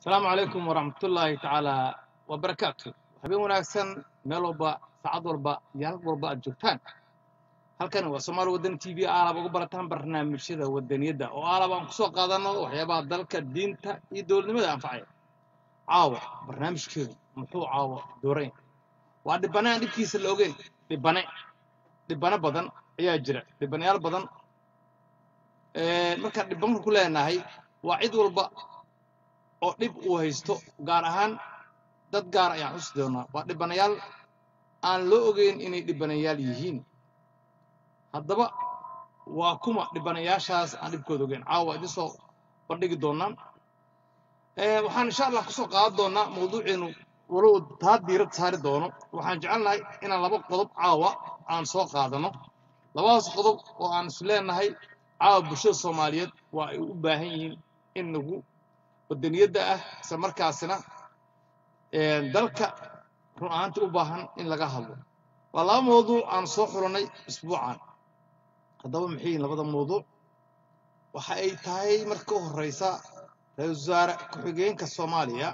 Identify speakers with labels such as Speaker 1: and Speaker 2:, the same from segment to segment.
Speaker 1: asalaamu calaykum waraxmatullaahi tacaala wabarakaatu habeen wanaagsan meel walba saacad walba iyo halk walba aad joogtaan halkani waa soomaali wadani t v aalab uga barataan barnaamijyada wadaniyadda oo aalab aan kusoo qaadano waxyaabaha dalka diinta iyo dowladnimada anfacaya caawa barnaamijkeedu muxuu caawa dooran waa dhibane aan dhibkiisa la ogeyn dhibane dhibane badan ayaa jira dhibanayaal badan markaan dhibanka ku leenahay waa cid walba oo dhib uu haysto gaar ahaan dad gaar ayaan xusi doonaa waa dhibanayaal aan loo ogeyn inay dhibanayaal yihiin haddaba waa kuma dhibanayaashaas aan dhibkooda ogeyn caawa idin soo bandhigi doonaa waxaan insha allah kusoo qaadan doonaa mawduuceenu walow taa diirad saari doono waxaan jecelnahay inaan laba qodob caawa aan soo qaadano labadaas qodob oo aan is leenahay caawa bulshada soomaaliyeed waa ay u baahan yihiin in nagu wadaniyadda ah isla markaasina dalka run ahaantii u baahan in laga hadlo waa laba mawduuc aan soo xulannay isbuucan haddaba maxay yihin labada mawduuc waxa ay tahay marka u horreysa ra-iisul wasaare ku-xigeenka soomaaliya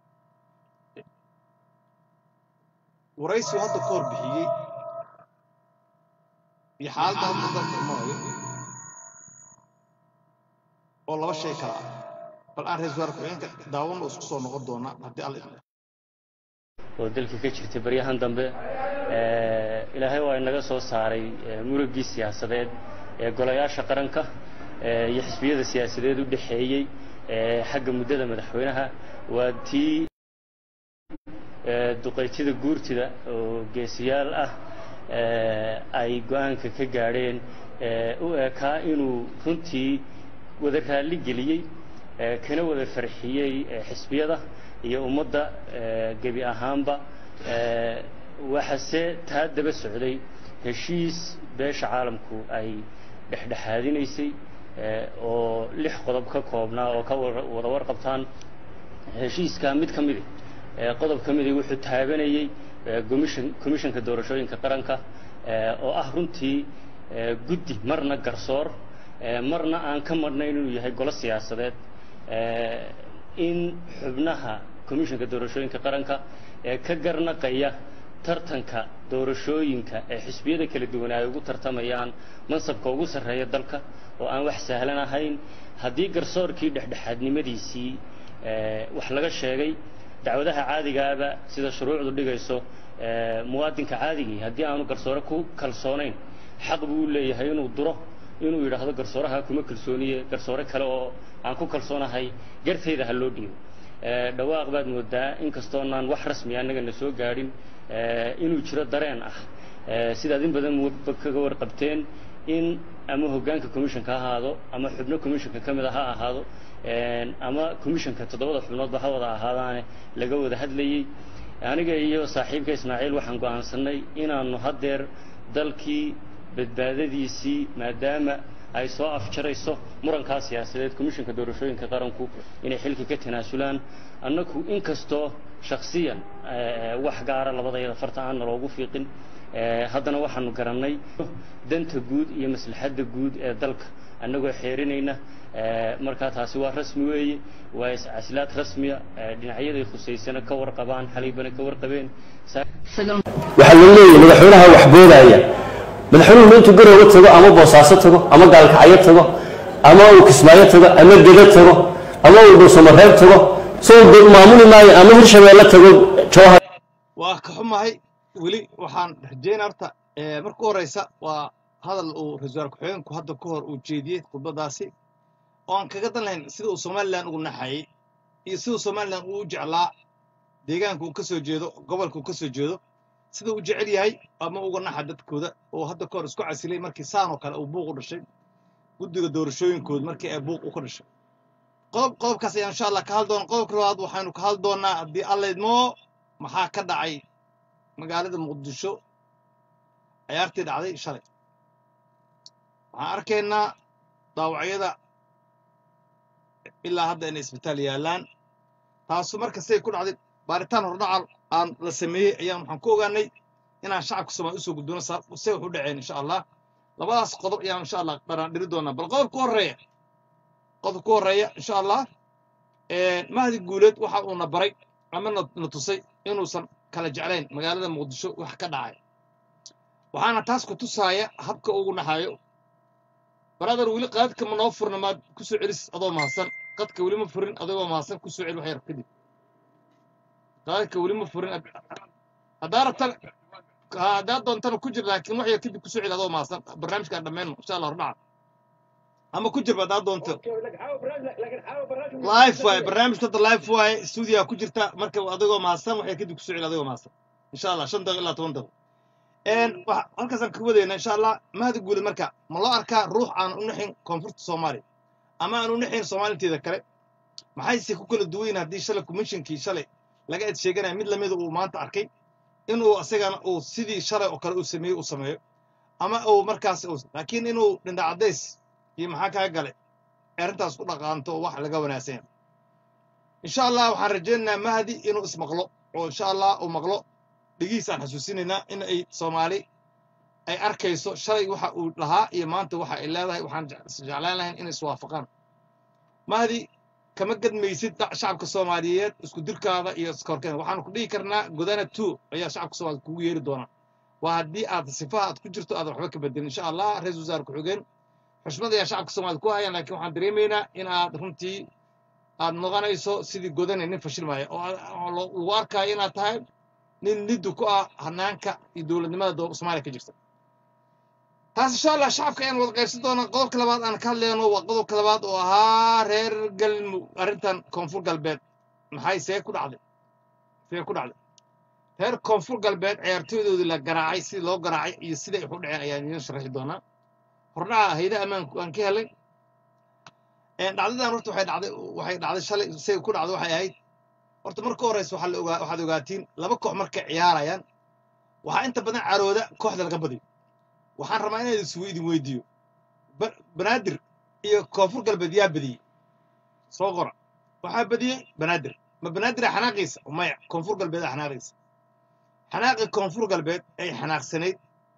Speaker 1: waraysigu hadda ka hor bixiyey iyo xaaladda hadda dalka imanayo oo laba shay kala ah bal aan ra-isul wasaare ku-xigeenka daawanno isku soo noqon doonaa haddii alla idmo
Speaker 2: oo dalka ka jirtay baryahan dambe ilaahay waa inaga soo saaray murugii siyaasadeed ee golayaasha qaranka iyo xisbiyada siyaasadeed u dhexeeyey xagga muddada madaxweynaha waa tii duqaytida guurtida oo geesiyaal ah ay go-aanka ka gaadheen u ekaa inuu runtii wada raalli geliyey kana wada farxiyey xisbiyada iyo ummadda gebi ahaanba waxase taa daba socday heshiis beesha caalamku ay dhexdhexaadinaysay oo lix qodob ka koobnaa oo ka wada warqabtaan heshiiskaa mid ka midi qodob ka midi wuxuu taabanayey commishanka doorashooyinka qaranka oo ah runtii guddi marna garsoor marna aan ka marnayn inuu yahay golo siyaasadeed in xubnaha commishanka doorashooyinka qaranka ee ka garnaqaya tartanka doorashooyinka ee xisbiyada kala duwan ay ugu tartamayaan mansabka ugu sarreeya dalka oo aan wax sahlan ahayn haddii garsoorkii dhexdhexaadnimadiisii wax laga sheegay dacwadaha caadigaaba sida shuruucdu dhigayso muwaadinka caadigii haddii aanu garsoore ku kalsoonayn xaq buu u leeyahay inuu duro inuu yidhaahdo garsooraha kuma kalsooniye garsoore kale oo aan ku kalsoonahay gartayda ha loo dhiibo dhawaaq baad moodaa inkastoonaan wax rasmi annagana soo gaadhin inuu jiro dareen ah sidaad in badan kaga warqabteen in ama hoggaanka commissionka ha ahaado ama xubno commissionka ka mid a ha ahaado ama commissionka toddobada xubnoodba ha wada ahaadaane laga wada hadlayey aniga iyo saaxiibka ismaaciil waxaan go'aansannay inaannu haddeer dalkii badbaadadiisii maadaama ay soo afjarayso murankaa siyaasadeed commishanka doorashooyinka qaranku inay xilka ka tanaasulaan annagu inkastoo shakhsiyan wax gaara labadayada farta aan naloogu fiiqin haddana waxaanu garannay danta guud iyo maslaxadda guud ee dalka annagoo xeerinayna markaa taasi waa rasmi weeye waa iscasilaad rasmiya dhinacyaday khusaysana ka warqabaan xalaybana ka warqabeen
Speaker 3: waxaa la leeyahay madaxweynaha wax boodaya madaxweynuhu intuu garooga tago ama boosaaso tago ama gaalkacyo tago ama uu kismaayo tago ama geda tago ama uu dhuusamareeb tago soo maamuli maayo ama hirshabeelle tago jawhar
Speaker 1: waa ka xumahay weli waxaan rajaynaa horta marka u horeysa waa hadal uu ra-isul wasaare ku-xigeenku hadda ka hor uu jeediyey khudbadaasi oo aan kaga dan lahayn sida uu somalilan ugu naxayey iyo siduu somalilan uu u jeclaa deegaanka uu ka soo jeedo gobolka uu ka soo jeedo sida uu jecel yahay ama uga naxa dadkooda oo hadda ka hor isku casilay markii saanoo kale uu buuq u dhashay guddiga doorashooyinkooda markii ay buuq u ka dhashay qodob qodobkaas ayaan insha allah ka hadli doona qodobka labaad waxaynu ka hadli doonaa haddii allaydmoo maxaa ka dhacay magaalada muqdisho ciyaartii dhacday shalay waxaan arkaynaa dhaawacyada ilaa hadda inay isbitaal yaallaan taasu marka siday ku dhacday baaritaan hordhacal aan la sameeyey ayaan waxaan ku ogaanay inaan shacabka soomaaliya usoo gudbino say wax u dhaceen insha allah labadaas qodob ayaan insha allah dhanaan dhiri doonaa bal qodobka horreeya qodobka horreeya insha allah mahdi guuleed waxa uuna baray ama na na tusay inuusan kala jeclayn magaalada muqdisho wax ka dhacay waxaana taas ku tusaaya habka ugu naxayo brother weli qaadka ma noo furna maad ku soo celis adoo mahadsan qadka weli ma furin adigoo mahadsan ku soo celi wax yar kadib qaadka weli ma furin haddaa rabtan ha- haddaa doontana ku jir laakiin wax yar kadib ku soo celi adoo mahadsan barnaamijkaan dhammayno insha allah hordhaca ama ku jirba haddaa doonto live waaye barnaamijka hadda live waaye stuudiyaa ku jirta marka adigoo mahadsan wax yar kadib ku soo celi adigoo mahadsan insha allah shan daqiiq ilaa toban daqiiq een waxa halkaasaan ka wadayna insha allah mahadi guulid marka ma loo arkaa ruux aan u naxin koonfurta soomaaliya ama aan u naxin soomaalinteeda kale maxayse ku kala duwan yihiin haddii shalay commissionkii shalay laga ed sheeganaya mid lamida uu maanta arkay inuu asagana uu sidii shalay oo kale uu sameeyey uu sameeyo ama uu markaas uu laakiin inuu dhindha caddays iyo maxaa kaga galay arrintaas ku dhaqaanto oo wax laga wanaagsan yahay insha allah waxaan rajaynaynaa mahdi inuu ismaqlo oo insha allah uu maqlo dhigihiisaan xasuusinaynaa in ay soomaali ay arkayso shalay waxa uu lahaa iyo maanta waxa ay leedahay waxaan jec- jeclaan lahayn inay iswaafaqaan mahdi kama gadmaysid da- shacabka soomaaliyeed isku dirkaada iyo iskorkeeda waxaanu ku dhihi karnaa godana two ayaa shacabka soomaaliyeed kugu yeeri doonaa waa haddii aad sifaha aad ku jirto aadan waxba ka bedelin insha allah ra-iisul wasaare ku-xigeen xushmad ayaa shacabka soomaaliyeed ku hayaan laakiin waxaan dareemaynaa in aad runtii aad noqonayso sidii godane nin fashilmaya oo aad- oo lo- lagu arkaayo inaad tahay nin liddu ku ah hanaanka iyo dowladnimada doo- soomaaliya ka jirta taas insha allah shacabka ayaan wada qaybsan doonaa qodobka labaad aan ka hadlayno waa qodobka labaad oo ahaa reer galmudug arrintan koonfur galbeed maxay see ku dhacday see ku dhacday reer koonfur galbeed ciyaartooydoodii la garaacay sidii loo garaacay iyo siday wax u dhaceen ayaan idiin sharaxi doonaa hordhaca hayda ammaanku aan ka helay een, dhacdadan horta waxay dhacday waxay dhacday shalay say ku dhacday waxay ahayd horta marka horeysa waxaa la ogaa waxaad ogaatiin laba koox markay ciyaarayaan waxaa inta badan carooda kooxda laga badiyo waxaan rabaa inaan iswe idin weydiiyo Ba- banaadir iyo koonfur galbeed yaa badiyey soo qora waxaa badiyey banaadir ma banaadir xanaaqiisa maya koonfur galbeed xanaaqiisa xanaaqi koonfur galbeed ay xanaaqsanayd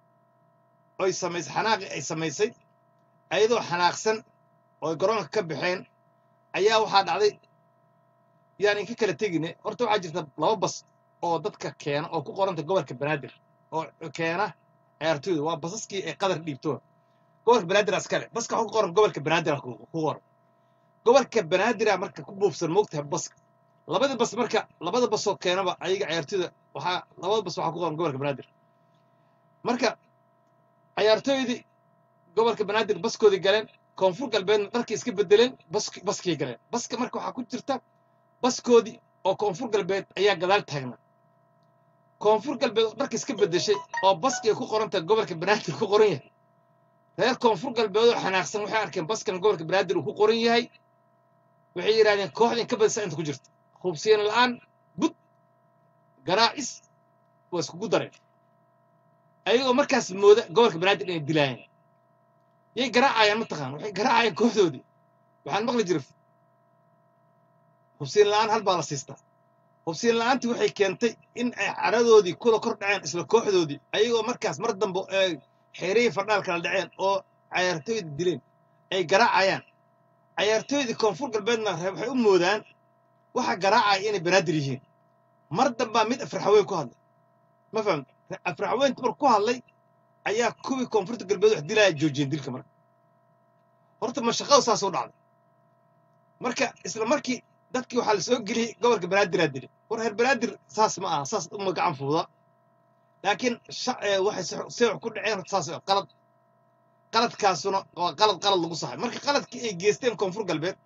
Speaker 1: oy samaysay xanaaqi ay samaysay ayadoo xanaaqsan oo garoonka ka baxeen ayaa waxaa dhacday yaan inka kala tegine horta waxaa jirta laba bas oo dadka keena oo ku qoranta gobolka banaadir oo keena ciyaartooyda waa basaskii ay qadar dhiibto gobolka banaadir askale baska waxaa ku qoran gobolka banaadir ku ku qoran gobolka banaadir marka ku buufsan moogtahay baska labada bas marka labada basoo keenaba ayaga ciyaartooyda waxaa labada bas waxaa ku qoran gobolka banaadir marka ciyaartooydii gobolka banaadir baskoodii galeen koonfur galbeedna dharkii iska bedeleen bask baskii galeen baska marka waxaa ku jirta baskoodii oo koonfur galbeed ayaa gadaal taagnaa koonfur galbeed oo dharka iska bedeshay oo baski ay ku qoran tahay gobolka banaadir ku qoran yahay reer koonfur galbeed oo xanaaqsan waxay arkeen baskan gobolka banaadir uu ku qoran yahay waxay yidhahdeen kooxdan ka badisa inta ku jirta hubsiin la'aan bud garaacis waa iskugu dareen ayagoo markaas mooda gobolka banaadir inay dilaayeen yay garaacayaan mataqaan waxay garaacayaan kooxdoodii waxaan maqli jiray hubsiin la'aan hal baa la siistaa hubsiin la'aantii waxay keentay in ay caradoodii kula kor dhaceen isla kooxdoodii ayagoo markaas mar dambe ay xeerihii fardhaal kala dhaceen oo cayaartooyda dileen ay garaacayaan cayaartooydii koonfur galbeedna re- waxay u moodaan waxa garaacaya inay banaadir yihiin mar dambaa mid afraxaweyn ku hadlay ma fahamta afraxaweynta mar ku hadlay ayaa kuwii koonfurta galbeed wax dilaya joojiyeen dilka marka horta ma shaqadu saas u dhacday marka isla markii dadkii waxaa la soo geliyey gobolka banaadir dilay war reer banaadir saas ma aha saas uma gacan fuuda laakiin sha- ee, waxay si si wax ku dhaceen horta saas qalad qaladkaasuna waa qalad qalad lagu saxay marka qaladkii ay geysteen koonfur galbeed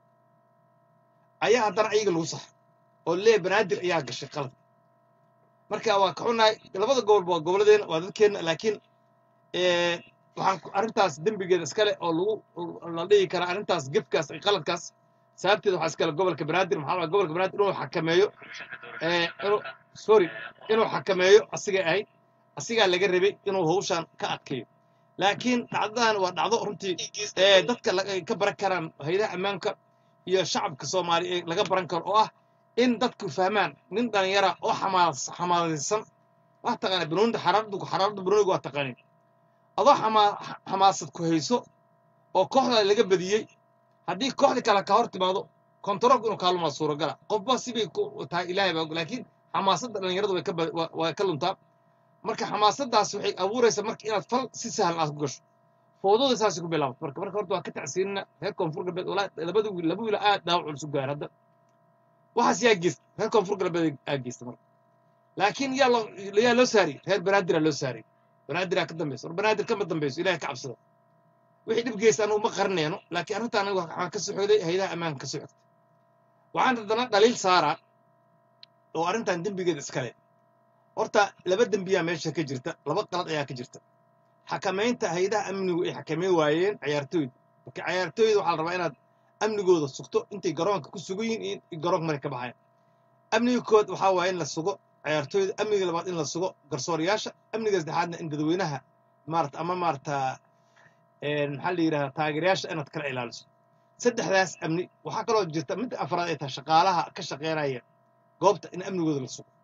Speaker 1: ayaa haddana ayaga lagu saxay oo lee banaadir ayaa gashay qalad marka waa ka xunahay labada gobol waa gobolladeena waa dadkeenna laakiin ee, waxaan ku- arrintaas dembigeeda iskale oo lagu la dhihi karaa arrintaas gefkaas iyo qaladkaas sababteeda waxaa iskale gobolka banaadir maxaa la dhahaa gobolka banaadir inuu xakameeyo ee, inuu sorry inuu xakameeyo asigay ahayd asigaa laga rabay inuu hawshan ka adkeeyo laakiin dhacdadan waa dhacdo runtii ee dadka la- ay ka baran karaan haydaha ammaanka iyo shacabka soomaaliya ee laga baran karo oo ah in dadku fahmaan nin dhalinyara oo xamaas xamaasaysan waa taqaana banuunida xaraaradu xaraarada banuuniga waa taqaanin adoo xamaa xamaasad ku hayso oo kooxda laga badiyey haddii kooxdii kale ka hor timaado kontaroolku inuu kaalumaa suuragala qofba sibay ku tahay ilaahay baa og laakiin xamaasadda dhallinyaradu way ka ba- wa- waa ka luntaa marka xamaasaddaas waxay abuuraysaa marka inaad fal si sahlan aad ku gasho foodooda saasay ku bilaabato marka marka horta waa ka tacsiinina reer koonfur galbeed walaa labada wiil laba wiil aad dhaawac culus u gaar hadda waxaas yaa geysta reer koonfur galbeed aa geysta marka laakiin yaa loo yaa loo saariyey reer banaadir loo saariyey banaadir ka dambaysa war banaadir kama dambayso ilaahay ka cabsada wixii dhib geysta anu uma qarinayno laakiin arrinta aniga waxaan ka soo xogday hayadaha ammaanka ka soo xogtay waxaan haddana dhaliil saaraa oo arrintan dembigeeda iskale horta laba dembiyaa meesha ka jirta laba qalad ayaa ka jirta xakamaynta hayadaha amnigu ay xakameyn waayeen ciyaartooyda marka ciyaartooyda waxaa la rabaa inaad amnigooda sugto intay garoonka ku sugan yihiin iyo garoonka markay ka baxayan amniga kood waxaa waaye in la sugo ciyaartooyda amniga labaad in la sugo garsoorayaasha amniga saddexaadna in dadweynaha maarata ama maarata maxaa la yidhahdaa taageerayaasha inaad kala ilaaliso saddexdaas amni waxaa kaloo jirta midda afraad ay tahay shaqaalaha ka shaqeynaya goobta in amnigooda la sugo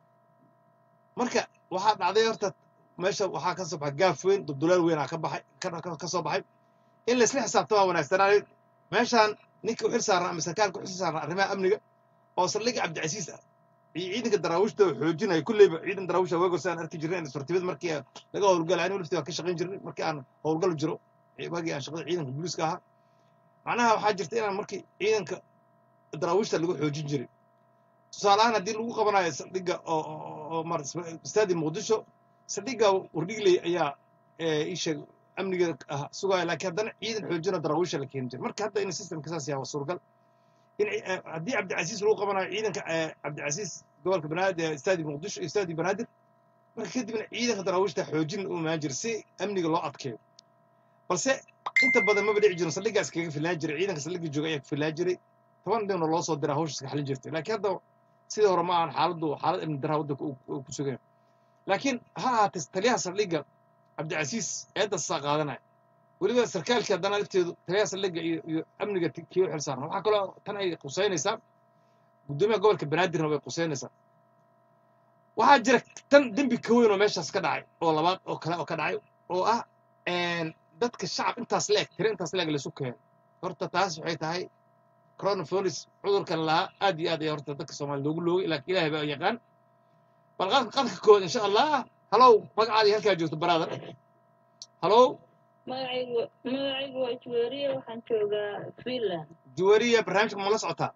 Speaker 1: marka waxaa dhacday horta meesha waxaa ka soo baxay gaaf weyn dubdulaal weyn aa ka baxay ka- ka- ka soo baxay in laysla xisaabtamaa wanaagsanaayo meeshaan ninka u xil saarnaa ama sarkaalka u xil saarnaa arrimaha amniga oo saldhigga cabdicasiis ah iyo ciidanka daraawiishta oo xoojinaya kulleyba ciidan daraawiisha weegor si aan arki jirnay isfartibad markii aan laga howlgalay anigu laftii waan ka shaqayn jirnay markii aan howlgal jiro waagii aan shaqada ciidanka booliiska ahaa macnaha waxaa jirta inaan markii ciidanka daraawiishta lagu xoojin jiray tusaale ahaan haddii lagu qabanayo saldhigga oo oo- oo mar istaadi muqdisho saldhigga wardhigley ayaa ee, ii sheeg amnigeeda ah sugaya laakiin haddana ciidan xoojina daraawiisha la keeni jiray marka hadda in systemka saas yahay waa suuragal in ci- eh, haddii cabdicasiis lagu qabanayo ciidanka eh, cabdicasiis gobolka banaadir istaadi muqdisho iyo istaadi banaadir marka kadibna ciidanka daraawiishta xoojin u imaan jira si amniga loo adkeeyo balse inta badan maba dhici jirin saldhiggaas kaga filnaan jiray ciidanka saldhigga jooga ayaa ka filnaan jiray toban dhibna loo soo diraa hawsha iska xalin jirtay laakiin hadda sidii hore ma ahan xaaladdu xaalad amni daraa waddanka uu uu ku sugan yahay laakiin ha ahaatee taliyaha saldhigga cabdicasiis eeddasaa qaadanaya weliba sarkaalkii haddana lafteedu taliyaha saldhigga iyo iyo amniga ti- kii u xil saarna waxaa kaloo tan ay quseynaysaa guddoomiyaha gobolka banaadirna way quseynaysaa waxaa jira tan dembi ka weyn oo meeshaas ka dhacay oo labaad oo kale oo ka dhacay oo ah een, dadka shacab intaas leeg tiro intaas leeg laysu keeno horta taas waxay tahay coronavirus cudurkan lahaa aad iyo aad ayaa horta dadka soomaaliya loogu loogay laakiin ilaahay baa yaqaan bal qadka qadka kood insha allah halow magacaadii halkaa joogto brother halow
Speaker 4: magacaygu magacaygu waa juweeriye waxaan joogaa finland
Speaker 1: juwariya barnaamijka ma la socotaa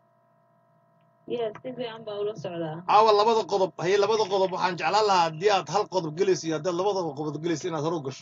Speaker 4: yes si fiican baa ula socdaa
Speaker 1: caawa labada qodob haye labada qodob waxaan jeclaan lahaa haddii aad hal qodob gelayso iyo haddaad labada qodob gelayso inaad hore u gasho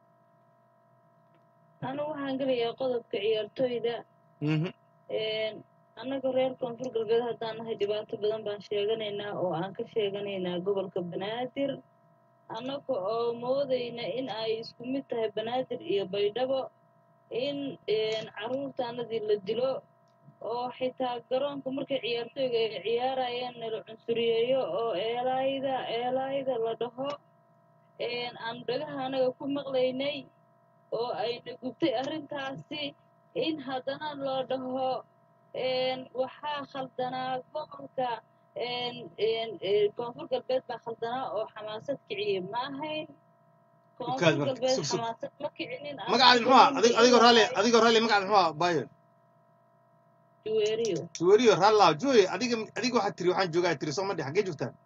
Speaker 4: anigu waxaan gelayaa qodobka ciyaartooyda
Speaker 1: Mhm.
Speaker 4: annaga reer koonfur galbeed haddaan nahay dhibaato badan baan sheeganaynaa oo aan ka sheeganaynaa gobolka banaadir annaga oo moodayna in ay isku mid tahay banaadir iyo baydhabo in carruurtaanadii la dilo oo xitaa garoonka markay ciyaartooyga ay ciyaarayeen nala cunsuriyeeyo oo eelaayda eelaayda la dhaho aan dhagaha anaga ku maqlaynay oo ayna gubtay arrintaasi in haddana loo dhaho waxaa khaldanaa gobolka koonfur galbeed baa khaldanaa oo xamaasad kiciyey ma ahayn koonfur
Speaker 1: Ukaad marka,
Speaker 4: galbeed
Speaker 1: sug, sug.
Speaker 4: xamaasad ma kicinin
Speaker 1: magacaadi muxuu ah Adig- adigoo raalli adigoo raalli magacaadi muxuu ah bayon
Speaker 4: juweeriyo
Speaker 1: juwariyo raallaa juwari adiga adiga waxaad tiri waxaan joogaa tiri soo ma dhi xaggee joogtaan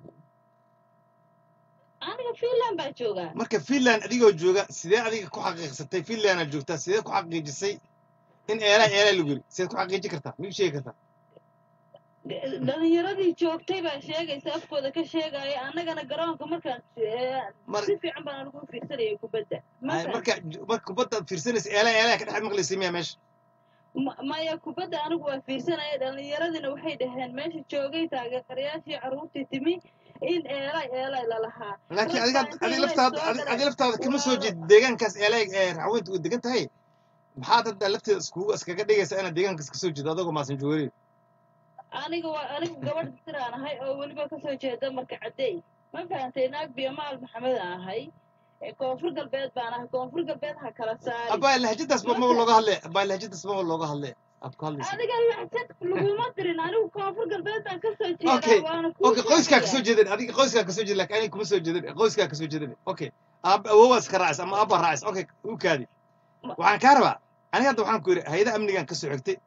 Speaker 4: aniga finland baa joogaa
Speaker 1: marka finland adigoo jooga sidee adiga ku xaqiiqsatay finlandaad joogtaa sidee ku xaqiijisay in eelaa eelaa lagu yiri sideed ku xaqiiji kartaa ma ii sheegi kartaa
Speaker 4: dhalinyaradii joogtay baa sheegaysa afkooda ka sheegaya annagana garoonka markaan eh,
Speaker 1: Mar-
Speaker 4: si fiican baan anigu u fiirsanayay kubadda Ma
Speaker 1: Ay,
Speaker 4: fahantay?
Speaker 1: marka marka kubadda aad fiirsanaysa eelaa eelaa ka dhex maqlaysay miyaa meesha
Speaker 4: Ma- maya kubadda anigu waa fiirsanaya dhalinyaradina waxay dhaheen meesha joogay taageerayaashii carruurtii timi in eelay eelay lalahaa
Speaker 1: laakiin
Speaker 4: Rag
Speaker 1: adiga
Speaker 4: baa
Speaker 1: adiga
Speaker 4: intay
Speaker 1: laftaada
Speaker 4: soo
Speaker 1: adiga-
Speaker 4: galay.
Speaker 1: adiga laftaada kama soo
Speaker 4: Waa-
Speaker 1: jeed deegaankaas eelay ee raxweynta u degan tahay maxaad hadda lafteeda iskugu iskaga dhigaysaa inaad deegaankaas ka soo jeedo adagoo maasan juwariyo
Speaker 4: aniga waa anigu gabadh diraan ahay oo weliba kasoo jeeda marka cadeey ma fahantay naag biyamaal maxamed aan ahay ee koonfur galbeed baan ahay koonfur galbeed ha kala saari
Speaker 1: abaa lahjadaas ba maba
Speaker 4: Marka-
Speaker 1: looga hadle abaa lahjadaas maba looga hadle aad ku hadlaysa
Speaker 4: adiga laxsad laguma dirin anigu koonfur galbeed baan kasoo
Speaker 1: Okay,
Speaker 4: jeedaa waana kuu
Speaker 1: okay qoyskaa
Speaker 4: sheegaya.
Speaker 1: kasoo jeedin adiga qoyskaa kasoo jeedin laakiin aniga kuma soo jeedin qoyskaa kasoo jeedin okay aab awoowaas ka raacis ama aabba raacis okay u kaadi
Speaker 4: Ma-
Speaker 1: waxaan kaa rabaa aniga hadda waxaan ku yidhi hay-ada amnigan kasoo xigtay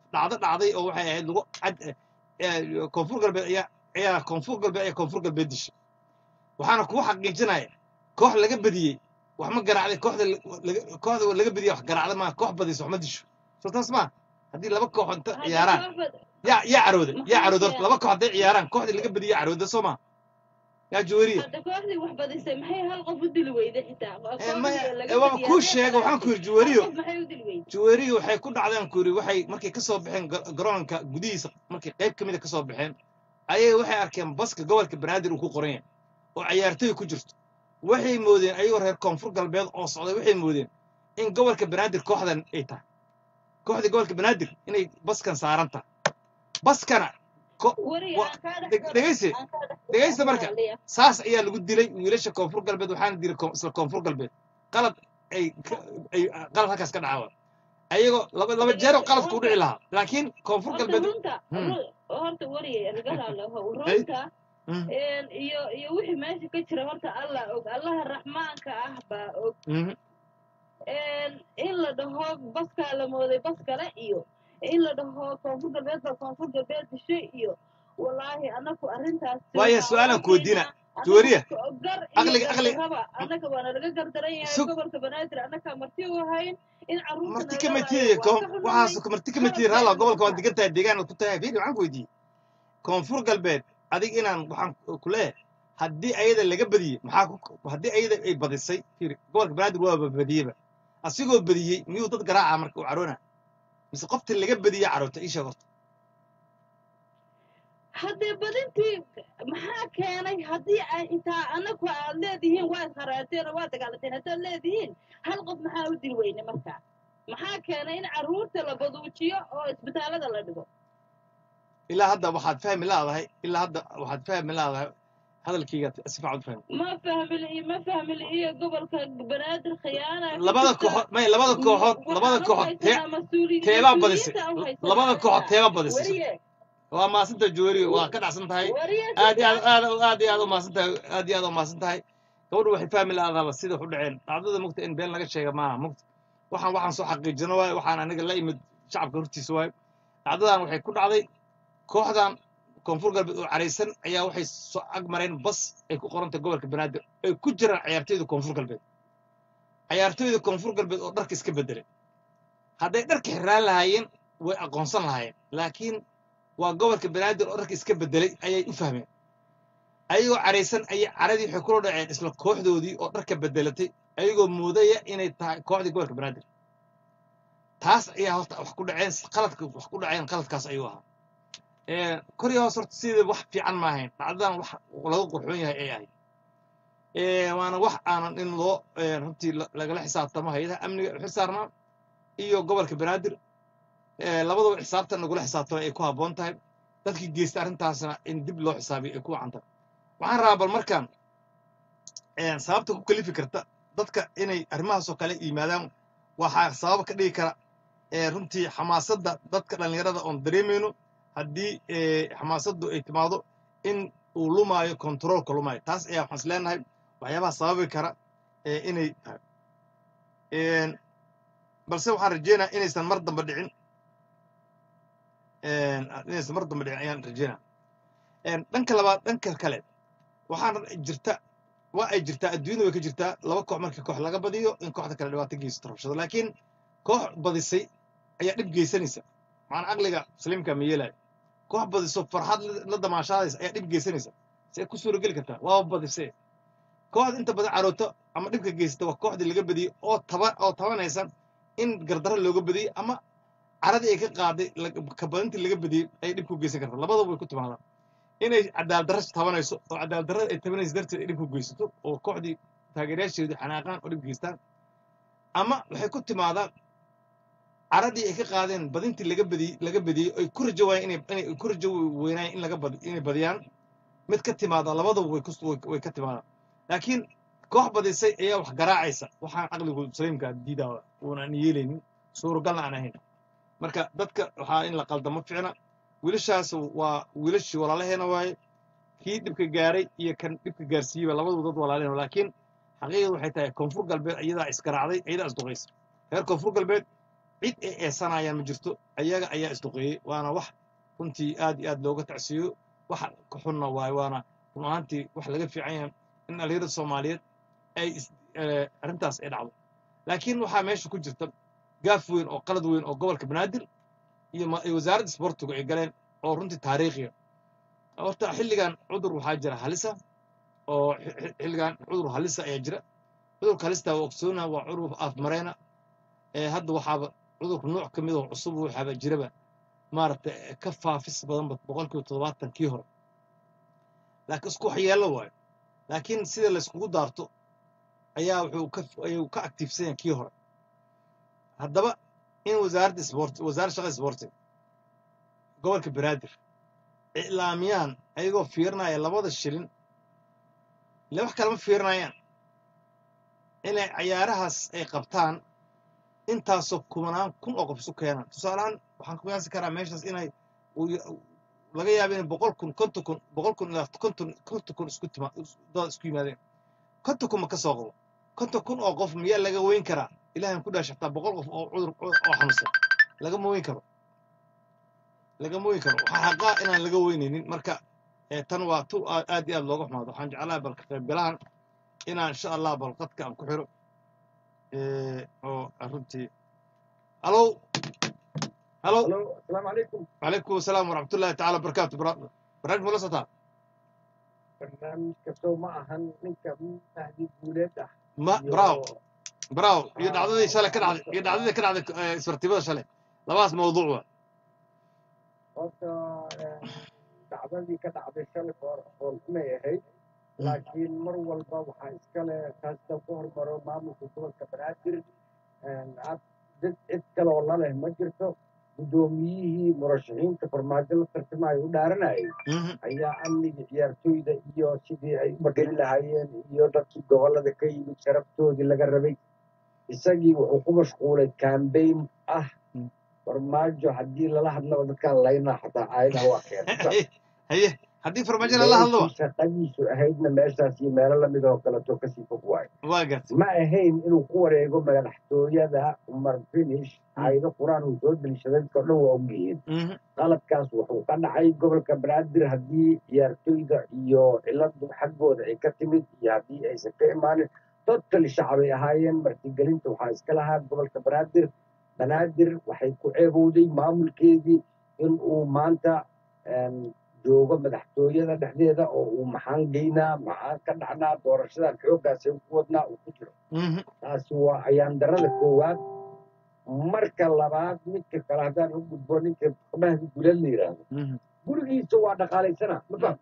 Speaker 1: dhacdo dhacday oo waxay ahayd lagu cad eh, koonfur galbeed ayaa ayaa koonfur galbeed ayaa koonfur galbeed dishay waxaana kugu xaqiijinaya koox laga badiyey wax ma garaacday kooxda la- laga- kooxda laga badiyey wax garaacda maa koox badiysa wax ma disho soo taas maa haddii laba koox inta
Speaker 4: Hadda
Speaker 1: ciyaaraan
Speaker 4: kooxda-
Speaker 1: yaa yaa carooda yaa
Speaker 4: Maxaa
Speaker 1: carooda
Speaker 4: fiican?
Speaker 1: laba koox hadday ciyaaraan kooxdii laga badiyey yaa carooda soo maa yaa jawariya
Speaker 4: hadda kooxdii wax badisay maxay hal qof u dili weyday xitaa
Speaker 1: Eh, maya,
Speaker 4: Kooxdii laga
Speaker 1: eh, waaba
Speaker 4: badiyay
Speaker 1: kuu
Speaker 4: hadday
Speaker 1: sheega waxaan ku
Speaker 4: qaraacday.
Speaker 1: yidhi jawariyo
Speaker 4: Hal qof maxay u dili weyday
Speaker 1: jawariga waxay ku dhacdeen ku yidhi waxay markay ka soo baxeen ga- garoonka gudihiisa markay qayb ka mida ka soo baxeen ayay waxay arkeen baska gobolka banaadir uu ku qoran yahay oo ciyaartoy ku jirto waxay moodeen ayagoo reer koonfur galbeed oo socday waxay moodeen in gobolka banaadir kooxdan ay tahay kooxda gobolka banaadir inay baskan saaran tahay baskana ko-
Speaker 4: wariga
Speaker 1: wa-
Speaker 4: aan kaa dhex
Speaker 1: dheg-
Speaker 4: galo,
Speaker 1: dhegeysi
Speaker 4: aan kaa dhex galo,
Speaker 1: dhegeysta marka
Speaker 4: Soomaaliya.
Speaker 1: saas ayaa lagu dilay wiilasha koonfur galbeed waxaana dilay koon- isla koonfur galbeed qalad ay ka- ay qalad halkaas ka dhacawa ayagoo laba laba jeeroo qaladku u dhici lahaa laakiin koonfur
Speaker 4: horta
Speaker 1: galbeed
Speaker 4: runta
Speaker 1: Hmm.
Speaker 4: ru- horta wariga rigalaalahow
Speaker 1: Hey.
Speaker 4: runta
Speaker 1: Mm,
Speaker 4: een, iyo iyo wixii meesha ka jira horta allah og allaha raxmaanka ah baa og
Speaker 1: mhm.
Speaker 4: een, in la dhaho baskaa la mooday bas kale iyo in la dhaho koonfur galbeed baa koonfur galbeed dishay iyo walaahi anaku arrintaas
Speaker 1: Waayo, su'aalaan ku weydiina. Juwariya, aqliga- aqliga-
Speaker 4: raba annaga waana laga gardaran yahay
Speaker 1: Sug-
Speaker 4: gobolka banaadir annaga marti u ahayn in carruurta
Speaker 1: marti
Speaker 4: naga
Speaker 1: kama
Speaker 4: laayo
Speaker 1: tiiday
Speaker 4: waa
Speaker 1: koon
Speaker 4: ka xumahay.
Speaker 1: waxaas marti kama tiiday halla gobolka waan degan tahay deegaan ku tahay fiiri waxaan ku weydiiyey koonfur galbeed adig inaan waxaan ku leeyahay haddii ayada laga badiyey maxaa ku haddii ayada ay badisay fiiri gobolka banaadir waaba badiyeyba asigoo badiyey miyuu dad garaaca marka uu caroona mise qofta laga badiyey caroota ii sheeg horta
Speaker 4: haddee badintii maxaa keenay haddii ay xitaa anagu aad leedihiin waad haraarteen oo waad dagaalateen haddaad leedihiin hal qof maxaa u dil weyne markaa maxaa keenay in carruurta la baduujiyo oo isbitaallada la dhigo
Speaker 1: ilaa hadda waxaad fahmi laadahay ilaa hadda waxaad fahmi laadahay hadalkayga si fiican u fahmi
Speaker 4: ma fahmil iyo ma fahmil iyo gobolka banaadir khiyaana
Speaker 1: labada kooxood may labada kooxood labada kooxood tee teebaa badisay labada kooxood teebaa badisay
Speaker 4: wariye
Speaker 1: waa maasanta joori waa ka dhacsan tahay
Speaker 4: wariye
Speaker 1: aad iyo aad aad aad iyo aad u maasan tahay aad iyo aad u maasan tahay gabadhu waxay fahmi laadaaba sida wax u dhaceen dhacdada mugta in been laga sheega maaha mugta waxaan waxaan soo xaqiijino waaye waxaan aniga la imid shacabka hortiisa waaye dhacdadan waxay ku dhacday kooxdan koonfur galbeed oo caraysan ayaa waxay soo ag mareen bas ay ku qorantay gobolka banaadir ay ku jiraan ciyaartoyda koonfur galbeed ciyaartoyda koonfur galbeed oo dharka iska bedelay hadday dharka xiraan lahaayeen way aqoonsan lahaayeen laakiin waa gobolka banaadir oo dharka iska bedelay ayay u fahmeen ayagoo caraysan ayay caradii waxay kula dhaceen isla kooxdoodii oo dharka bedelatay ayagoo moodaya inay tahay kooxdii gobolka banaadir taas ayaa horta wax ku dhaceen qaladka wax ku dhaceen qaladkaas ayuu ahaa Ee, kor iyo hoos horta sidii wax fiican ma ahayn dhacdadan wax laga qurxoon yahay ay ahayd Ee, waana wax aanan in loo ee, runtii la- lagala xisaabtamo hay-adaha amniga u xisaarnaa iyo gobolka banaadir Ee, labadaba xisaabta nagula xisaabtamo ay ku habboon tahay dadkii geysta arrintaasna in dib loo xisaabiyo ay ku wacan tahay waxaan rabaa bal markaan ee, sababta ku kalifi karta dadka inay arrimahaasoo kale yimaadaan waxaa sabab ka dhigi kara ee, runtii xamaasadda dadka dhallinyarada oon dareemayno haddii ee, xamaasaddu ay timaado in uu lumaayo kontaroolka lumaayo taas ayaa waxaan is leenahay waxyaabaha sababi kara ee, inay tahay Een, balse waxaan rajeynayaa inaysan mar dambe dhicin Een, inaysan mar dambe dhicin ayaan rajeynaya Een, dhanka labaad dhanka kale waxaan jirta waa ay jirtaa adduunyada way ka jirtaa laba koox markii koox laga badiyo in kooxda kale dhibaato geysato rabshado laakiin koox badisay ayaa dhib geysanaysa macnaa aqliga saliimka ma yeelayo koox badiso farxad la- la damaashaadaysa ayaa dhib geysanaysa see ku suurageli kartaa waaba badisee kooxda inta badan carooto ama dhibka geysata waa kooxdii laga badiyey oo taba oo tabanaysa in gardarro looga badiyey ama caradii ay ka qaaday la- ka badintii laga badiyey ayay dhib ku geysan kartaa labadaba way ku timaadaan inay cadaaldarro tabanayso oo cadaaldarrada ay tabanayso darteed ay dhib ku geysato oo kooxdii taageerayaasheedu xanaaqaan oo dhib geystaan ama waxay ku timaadaa caradii ay ka qaadeen badintii laga badiyey laga badiyey ay ku rajo waayeen inay inay ku rajo weynaayeen in laga badi inay badiyaan mid ka timaada labadaba way ku way, way ka timaadaan laakiin koox badisay ayaa wax garaacaysa waxaan caqligu saliimka diidaa uunan yeelaynin suuragalna aan ahayn marka dadka waxaa in la qaldamo ficna wiilashaas waa wiilashii walaalaheena waaye kii dhibka gaaray iyo kan dhibka gaarsiiyeyba labaduba dad walaalehen laakiin xaqiiqadu waxay tahay koonfur galbeed iyadaa isgaraacday iyadaa isduqaysa reer koonfur galbeed cid ay eesanayaan ma jirto ayaga ayaa isduqeeyey waana wax runtii aad iyo aad looga tacsiiyo wax ka xunna waaye waana run ahaantii wax laga fiican yahay in dhalinyarada soomaaliyeed ay is- eh, arrintaas ay dhacdo laakiin waxaa meesha ku jirta gaaf weyn oo qalad weyn oo gobolka banaadir iyo ma- iyo wasaaradda isboortigu ay galeen oo runtii taariikhiya horta xilligan cudur waxaa jira halisa oo xi- xi- xilligan cudur halisa ayaa jira cudurka halista waa ogsoona waa cudur afmareyna ee hadda waxaaba cudurka nooc ka mid oo cusub waxaaba jiraba maaragtay ka faafis badanba boqolkiiba toddobaatan kii hore laakiin isku waxyeello waayo laakiin sida layskugu daarto ayaa wuxuu ka ayuu ka aktiifsan yahay kii hore haddaba in wasaaradda isboorti wasaaradda shaqada isboortiga gobolka banaadir iclaamiyaan ayagoo fiirinaya labada shilin ile wax kalema fiirinayaan inay cayaarahaas ay qabtaan intaasoo kumanaan kun oo qof isu keenaan tusaalehaan waxaan ku qiyaasi karaa meeshaas inay uu ya- laga yaabo inay boqol kun konton kun boqol kun ilaa konton konton kun isku tima dad isku yimaadeen konton kun ma ka soo qabo konton kun oo qof miyaa laga weyn karaa ilaahan ku dhaash xataa boqol qof oo cudur oo xanuunsan lagama weyn karo lagama weyn karo waxaa xaqaa inaan laga weynaynin marka eh, tan waa tu aa- aad iyo aad looga xumaado waxaan jeclahay balka qaybgalahan inaan insha allah balqadka aan ku xiro eh, oo runtii alow halow
Speaker 5: الو السلام عليكم
Speaker 1: وعليكم السلام ورحمة الله تعالى وبركاته برا- برنامج ولا سطح
Speaker 5: برنامج كسو معهن منك مهدي بولاد
Speaker 1: ما براو براو يدعدي شلي كده يدعدي كده على اسبرتيبه شلي لباس موضوع
Speaker 5: horta dacdadii ka dhacday shalay hor hoolxumay ahayd laakiin mar walba waxaa iskale taasta ku hormaro maamulka gobolka banaadir ad dad cid kale oo laleh ma jirto guddoomiyihii murashaxiinta farmaajo la tartamaya u dhaaranayay ayaa amniga ciyaartooyda iyo sidii ay u mageli lahaayeen iyo dadkii gobolada ka yimid sharaftoodii laga rabay isagii wuxuu ku mashquulay cambaign ah
Speaker 1: Mm.
Speaker 5: farmaajo haddii lala hadlaba dadkaan laynaa xataa aayadaha waa keenay
Speaker 1: هي هدي فرماجة لا هذا
Speaker 5: meeshii shaqadiisu ahaydna meeshaas iyo meelo lamid oo kaleto kasii fog waayo
Speaker 1: واقت
Speaker 5: ma ahayn inuu ku wareego madaxtooyada umar finish aayado qur-aan uu soo deliishaday dadka o dhan waa ogyihiin qaladkaas wuxuu ka dhacay gobolka banaadir haddii ciyaartooyda iyo ciladu xaggooda ay ka timid iyo haddii aysan ka imaanin totally shacabay ahaayeen martigelinta waxaa iska lahaa gobolka banaadir banaadir waxay ku ceebowday maamulkeedii in uu maanta em, joogo madaxtooyada dhexdeeda oo uu maxaan geynaa maxaan ka dhacnaa doorashadan xooggaasay ku wadnaa uu ku jiro taasi waa ayaan darada koowaad marka labaad midka kale haddaan u gudbo ninka mahdi gulad la yidhaahdo gurigiisa waa dhaqaalaysana ma faham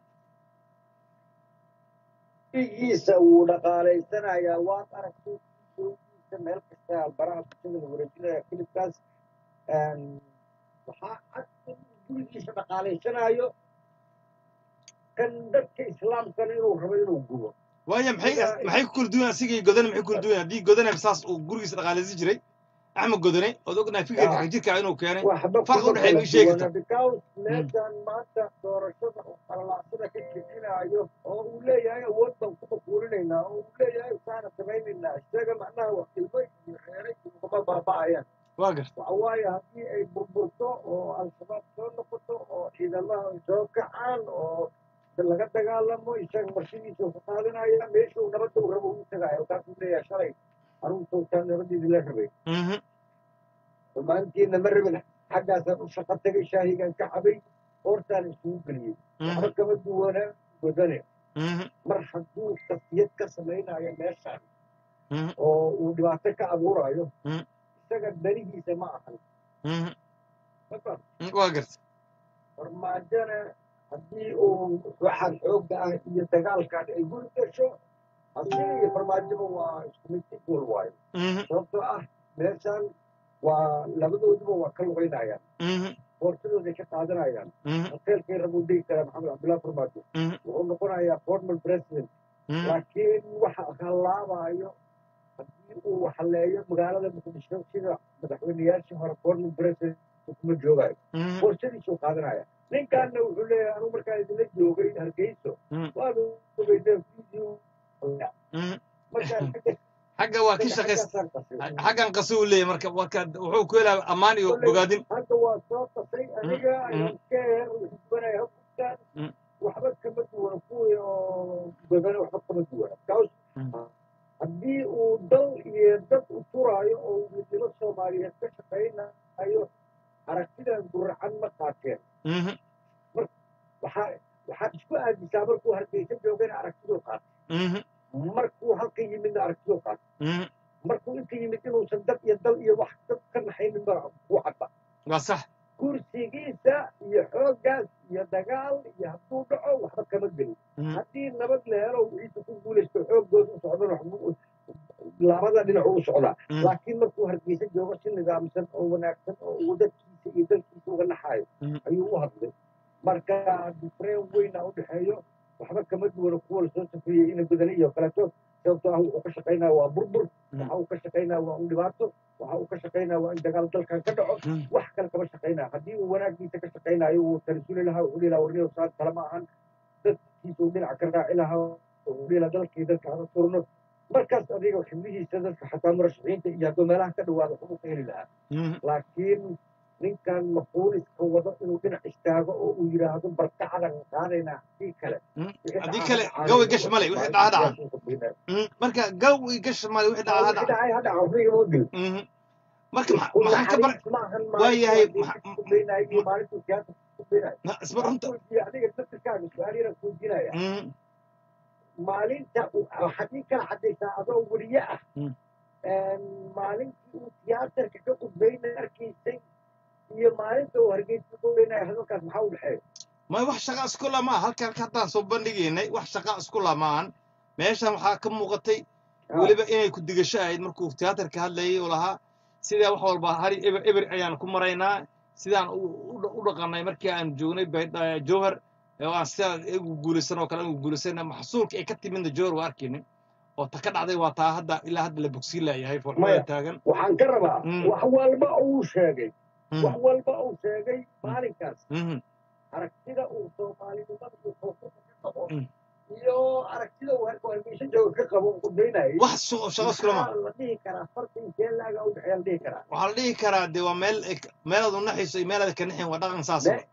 Speaker 5: gurigiisa wuu dhaqaalaysanayaa waad aragtay gurigiisa meel kasta albaraha bulshada la wareejinaya kilibkaas Een, waxaa cad in gurigiisa dhaqaalaysanaayo kan dadka islaamkana inuu rabo inuu gubo
Speaker 1: وهي محي محي كل دون سيجي جودنا محي كل دون دي جودنا بساس وجورجس الغالي جري أحمد جودنا ودوقنا فكرة
Speaker 5: آه.
Speaker 1: حاجة كانوا كانوا
Speaker 5: waxba
Speaker 1: farqi
Speaker 5: kuma
Speaker 1: u dhexeeya
Speaker 5: kala
Speaker 1: ii sheegi
Speaker 5: duwana because meeshan maanta doorashada oo qalalacsada ka jejinaayo oo uu leeyahay awood baan ku makuurinaynaa oo uu leeyahay saana samaynaynaa isaga macnaha wax ilmo iyo reeray ugama baaba'ayaan
Speaker 1: واقت
Speaker 5: waxa waaye haddii ay burburto oo al-shabaab soo noqoto oo ciidamaha ay soo kacaan oo laga dagaalamo isaga marshidiisa ku qaadanaya meeshuu nabadda uu rabo ugu tagaayo halkaasuu leeyahay shalay aruntootaan nabadeedii la rabay maantiina ma rabin xaggaasaan u shaqo tagay shaahigan ka cabay hoortaan isugu geliyey waxba kama duwana wadane mar hadduu tasiyad ka samaynayo meeshaan oo uu dhibaato ka abuurayo
Speaker 1: Mm.
Speaker 5: isaga danihiisa ma ahan mafaham
Speaker 1: واقت
Speaker 5: farmaajona haddii uu waxaan xoogga ah iyo dagaalkan ay guri gasho asiga iyo farmaajoba waa isku mid equal waayo sababtoo ah meeshaan waa labadooduba waa ka luqaynayaan boorsadooday ka qaadanayaan hoteelkay rabuu dhigi karaa maxamed cabdullahi farmaajo wuxuu noqonayaa formal president laakiin waxa hallaabayo haddii uu haleeyo magaalada muqdisho sida madaxweyneyaashii hore formal president kuma joogayo borsadiisuu qaadanaya ninkaanna wuxuu leeyahay anugu markaan idinla joogay hargeyso waanu ogeynaa video markaan
Speaker 1: xagga waa ka
Speaker 5: isaga
Speaker 1: shaqays
Speaker 5: xaggaasaan qasay
Speaker 1: xaggan qaso uu leeyahay marka marka wuxuu ku helaa ammaan iyo
Speaker 5: Kolley
Speaker 1: bogaadin
Speaker 5: hadda waa soo qasay aniga
Speaker 1: mm.
Speaker 5: ayaan ka heer xisbanaya hubkan
Speaker 1: Mm.
Speaker 5: waxba kama duwana kuwii oo godana waxba kama duwana kaas
Speaker 1: Mm.
Speaker 5: haddii uu dal iyo dad u turaayo oo midnimo soomaaliyeed ka shaqaynayo aragtidan guracan ma qaateen
Speaker 1: Mhm,
Speaker 5: waxaa waxaad isku aadisaa markuu hargeysa joogana aragtiduu qaatay
Speaker 1: mhm,
Speaker 5: markuu halka yimidna aragtiduu qaatay
Speaker 1: mhm.
Speaker 5: markuu inta yimid inuusan dad iyo dal iyo wax dad ka naxaynin ba ku cadda
Speaker 1: waa sax
Speaker 5: kursigiisa iyo xooggaas iyo dagaal iyo hadduu dhaco waxba kama gelin
Speaker 1: Mhm,
Speaker 5: haddii nabad la helo wixiisa ku guulaysto xooggooda u socdana waxbuu labada dhinac u socdaa
Speaker 1: mhm,
Speaker 5: laakiin markuu hargeysa joogo si nidaamsan oo wanaagsan oo uu dadkiisa iyo dalkiisa uga naxayo
Speaker 1: Mhm.
Speaker 5: ayuu u hadlay marka difreen weyna u dhexeeyo waxba kama duwana kuwa lasoo safriyey ina badani iyo kaleeto sababtoo ah wuxuu ka shaqaynaya waa burbur
Speaker 1: Mhm.
Speaker 5: waxa uu ka shaqaynaya waa un dhibaato waxa uu ka shaqaynaya waa in dagaal dalkan ka dhaco
Speaker 1: mhm.
Speaker 5: wax kale kama shaqaynaya haddii uu wanaaggiisa ka shaqaynayo wuu tarisuli lahaa wuxuu dhihi lahaa warniyo saan kale ma ahan dadkiisa uu dhinaca ka raaci lahaa wuxuu dhihi lahaa dalkii dalka aan turno markaas adiga xibnihiisa dadka xataa murashaxiinta iyo hadduu meelaha ka dhawaado waxbuu ka heli lahaa
Speaker 1: Mhm,
Speaker 5: laakiin ninkan mafuuliska wado inuu dhinac istaago oo uu yidhaahdo barkacdan qaadaynaa haddii kale
Speaker 1: mhm.
Speaker 5: wixii
Speaker 1: haddii
Speaker 5: dhaca
Speaker 1: kale
Speaker 5: ha
Speaker 1: gawi
Speaker 5: dhacaanay,
Speaker 1: gash male wixii
Speaker 5: waa-
Speaker 1: dhaca dhaca
Speaker 5: waa- waa- waa-
Speaker 1: Mhm, marka gawi gash male wixii dhaca ha
Speaker 5: wixii
Speaker 1: dhaca
Speaker 5: dhacay ha dhaca waxba igama gelin
Speaker 1: Mhm. marka ma-
Speaker 5: isku
Speaker 1: maxaan ka bar
Speaker 5: naxariis maahan
Speaker 1: waa yahay
Speaker 5: maalintuu
Speaker 1: maxa-
Speaker 5: ku beenayo iyo maalintuu siyaasa ku beenayo
Speaker 1: na- isma runta
Speaker 5: iyo adiga dadkaaga su-aal yara kuujinaya
Speaker 1: Mhm,
Speaker 5: maalinta uu- waxaad ii kala caddaysaa adoo weriye ah
Speaker 1: Mm.
Speaker 5: maalintii uu tiyaatarka ka qudbaynay arkaysay iyo maalinta uu hargeysa ka qudbaynaya hadalkaas maxaa u dhexeeya
Speaker 1: may wax shaqa isku lamaa halkan halka haddaan soo bandhigaynay wax shaqa isku lamaan meeshan waxaa ka muuqatay weliba inay ku digasho ahayd markuu tiyaatarka hadlayay uu lahaa sidaa wax walba hari eber eber ayaan ku maraynaa sidaan u- u u dhaqanay markii aan joognay baydh- jowhar oo aan sidaa igu guulaysan oo kale igu guulaysana maxsuulka ay ka timidna jowhar waa arkaynin oo ta ka dhacday waa taa hadda ilaa hadda la bogsiin laayahay foolxumada
Speaker 5: Maya.
Speaker 1: taagan
Speaker 5: waxaan ka rabaa
Speaker 1: Mm.
Speaker 5: wax walba uu sheegay
Speaker 1: Mhm,
Speaker 5: wax walba uu sheegay maalinkaas
Speaker 1: mhm,
Speaker 5: aragtida uu soomaalinimada iyo koonfurta ka qabo
Speaker 1: Mm.
Speaker 5: iyo aragtida uu harka hargeysa jooga ka qabo uu qudbaynayay
Speaker 1: wax shu- shaqo isku lamaa
Speaker 5: maxaa la dhihi karaa farta intee laaga u dhexeeya la dhihi karaa
Speaker 1: waxaa la dhihi karaa dee waa meel ay- meelaad u naxayso iyo meelaad ka naxin waa dhaqan saas
Speaker 5: Me-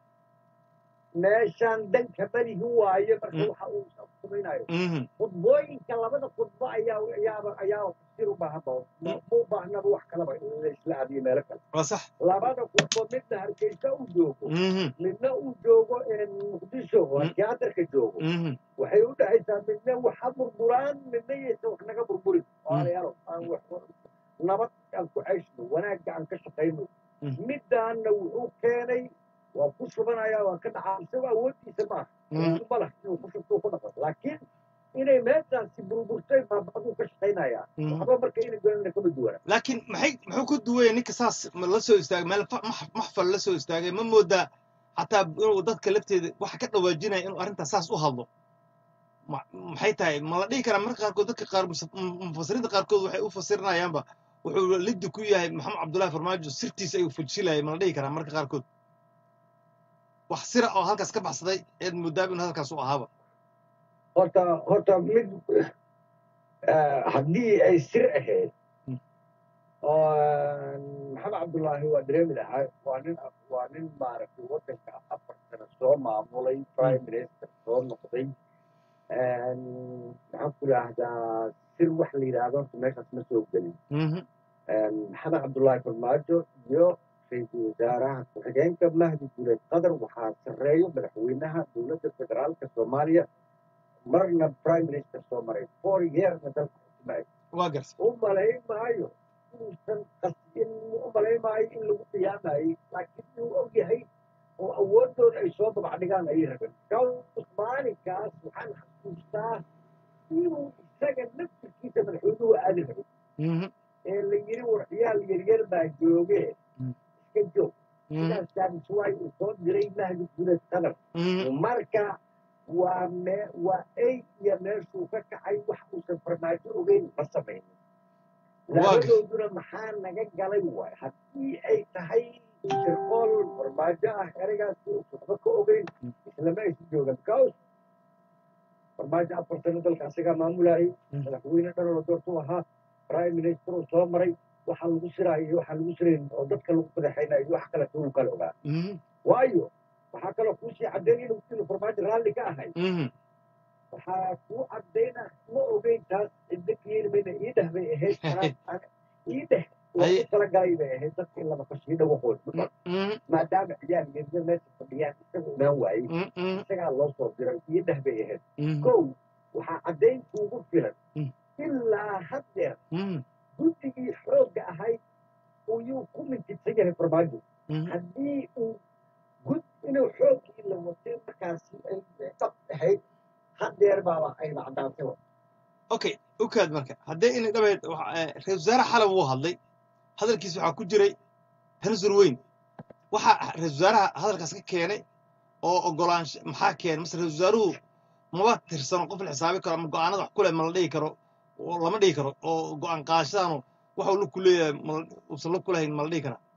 Speaker 5: meeshaan danka berihi waaye marka
Speaker 1: Mm.
Speaker 5: waxa uu samaynayo
Speaker 1: Mhm,
Speaker 5: khudbooyinka labada khudbo ayaa ayaaba ayaa tafsiir u baahan ba ma u baahnaba wax kalaba in la isla adiyo meelo kale
Speaker 1: waa sax
Speaker 5: labada khudbo midna hargeysa uu joogo
Speaker 1: Mhm,
Speaker 5: midna uu joogo muqdisho oo
Speaker 1: Mm.
Speaker 5: tiyaatarka joogo
Speaker 1: mhm,
Speaker 5: waxay u dhexaysaa midna waxa burburaan midna yaysan wax naga burburin walaalayaalo aan wax nabad aan ku cayshno wanaagga aan ka shaqayno
Speaker 1: Mm.
Speaker 5: midaanna wuxuu keenay waa ku shubanaya waa ka dhacaa isagoo awooddiisa maaha
Speaker 1: mhm.
Speaker 5: malah inuu ku shubto ku dhaqo laakiin inay meeshaasi burburtay baabaduu ka shaqaynayaa
Speaker 1: Mm.
Speaker 5: waxba marka inay goynana kama duwana
Speaker 1: laakiin maxay muxuu ku duwaya ninka saas ma la soo istaagay meel fa- max- maxfal la soo istaagay ma moodaa xataa inuu dadka lafteeda waxa ka dhawaajinaya inuu arrintaas saas u hadlo Ma- maxay tahay ma la dhihi karaa marka qaarkood dadka qaar mus- mu- mufasiriinta qaarkood waxay u fasirinayaanba wuxuu liddi ku yahay maxamed cabdullaahi farmaajo sirtiisa ayuu fujilayay ma la dhihi karaa marka qaarkood wax sira oo halkaas ka baxsaday eed moodaaba inuu hadalkaas u ahaaba
Speaker 5: horta horta mid eh, haddii ay sir ahayd
Speaker 1: Mm.
Speaker 5: oo maxamed cabdullaahi waa dareemi lahaa waa nin waa nin maaragtay waddanka afar sano soo maamulay prime minister soo noqday maxaan ku idhaahdaa sir wax la yidhaahdo horta meeshaas ma soo gelin
Speaker 1: Mhm,
Speaker 5: maxamed cabdullaahi farmaajo iyo ra-iisul wasaaraha ku-xigeenka mahdi guleed qadar waxaa sarreeyo madaxweynaha dowladda federaalka soomaaliya marna prime minister soo maray four yearsna dalka xukumay
Speaker 1: waa garta
Speaker 5: u malayn maayo inuusan qasbin u malayn maayo in lagu qiyaamayey laakiin inuu og yahay oo awoodooda ay soo dabacdhigaan ayay rabeen kaas maalinkaas waxaan xasuustaa inuu isaga naftirkiisa madaxweynuhu aadi rabay
Speaker 1: Mhm,
Speaker 5: ee la yiri warciyaal yaryar baa jooge
Speaker 1: Mm.
Speaker 5: iska joog
Speaker 1: mhm,
Speaker 5: sidaas jaabis waay uu soo diray mahdi guleed qadar
Speaker 1: mhm.
Speaker 5: marka waa me waa ey iyo meeshuu ka kacay wax uusan farmaajo ogeyn ma samaynin
Speaker 1: Waa
Speaker 5: labadooduna maxaa naga galay waay haddii ay tahay shirqool farmaajo ah ereygaas uusan waxba ka ogeyn
Speaker 1: Mm.
Speaker 5: islama aysan joogan because farmaajo afar sano dalka asagaa maamulayay
Speaker 1: Mm.
Speaker 5: madaxweyne dhan oo doortu ahaa prime minister uu soo maray waxaa lagu siraayo iyo waxaa lagu sirayn oo dadka lagu fadaxaynayo iyo wax kale tuu kale ogaa
Speaker 1: Mhm.
Speaker 5: waayo waxaa kaloo kuusii caddayn inuu inuu farmaajo raalli ka ahay
Speaker 1: Mhm.
Speaker 5: waxaa kuu caddayna ma ogeyn taas cidda keeni mayna ii dheh bay ahayd anaa- ii dheh waa
Speaker 1: Haye.
Speaker 5: u talagalay bay ahayd dadka in laba kasii dhawaqood
Speaker 1: Mhm.
Speaker 5: maadaama ciyaal geedya meesha fadhiyaan isaga imaan waayey
Speaker 1: Mhm.
Speaker 5: isagaa loo soo diray ii dheh bay ahayd
Speaker 1: Mhm.
Speaker 5: kow waxaa caddayn kuugu filan
Speaker 1: Mm.
Speaker 5: ilaa haddeer
Speaker 1: Mhm.
Speaker 5: guddigii xoogga ahayd uyuu ku mintidsan yahay farmaajo
Speaker 1: Mhm.
Speaker 5: haddii uu gud inuu xooggii la watay markaasi ay dhab ahayd haddeer baaba ayna caddaantay
Speaker 1: okay ukaad marka haddee inay dhabeed waxa- eh, ra-iisul wasaare xalab wuu hadlay hadalkiisa waxaa ku jiray tanasur weyn waxaa ra-iisul wasaaraha hadalkaas ka keenay oo ogolaansho maxaa keenay mase ra-iisul wasaaruhu maba tirsano qof la xisaabi karo ama go-aanada wax kule ma la dhihi karo oo lama dhihi karo oo go-aan qaadashadaanu waxa uu la ku leeyahay ma- uusan la kulahayn ma la dhihi karaa